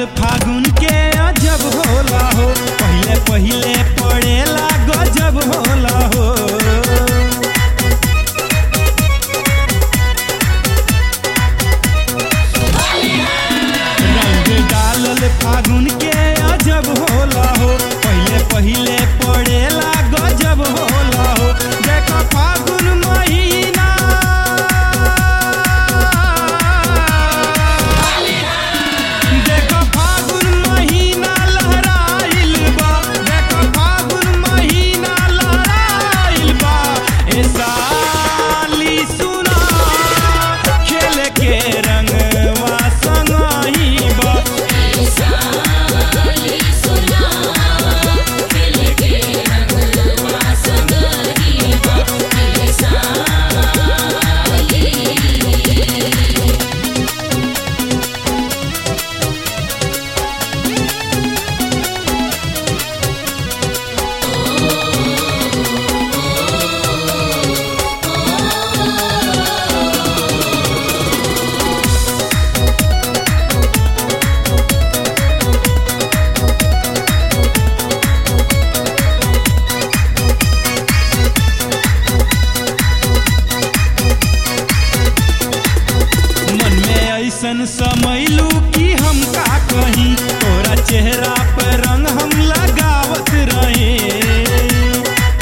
डालल फागुन के अजब होला हो पहिले पहिले पड़ेला गजब होला हो रंग डालल फागुन के अजब होला हो पहिले पहिले पड़ेला गजब होला हो देखो फागुन महीना देखो फागुन महीना लहराइल बा देखो फागुन महीना लहराइल बा ए साली सुना खेल के रंगवा संगही बा मन में ऐसन समैलू कि हम का कहीं तोरा चेहरा पर रंग हम लगावत रहे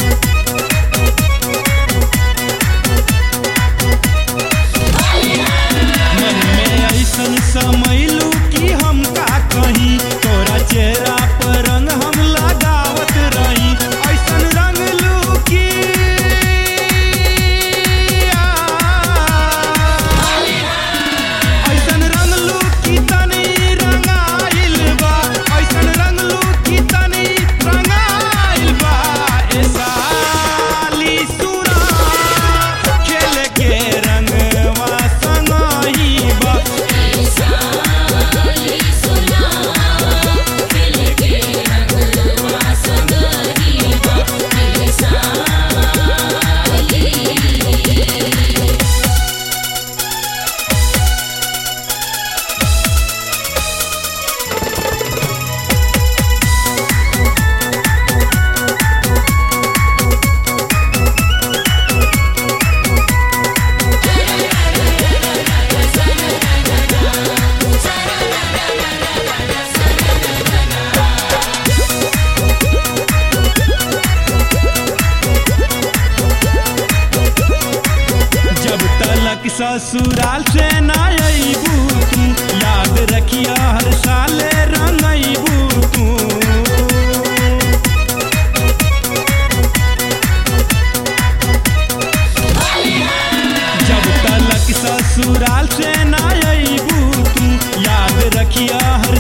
मन में ऐसन समैलू कि हम का कहीं तोरा चेहरा पर रंग हम लगावत रही ऐसन रंग लू कि ऐसन रंगलू की तनी रंगाइल बा ऐसन रंगलू की तनी रंगाइल बा ए साली सुना खेल के रंगवा संगही बा जब तलक ससुराल से न अबू तू याद रखिया हर साल रंगबू तू जब तलक ससुराल से न अबू तू याद रखिया हर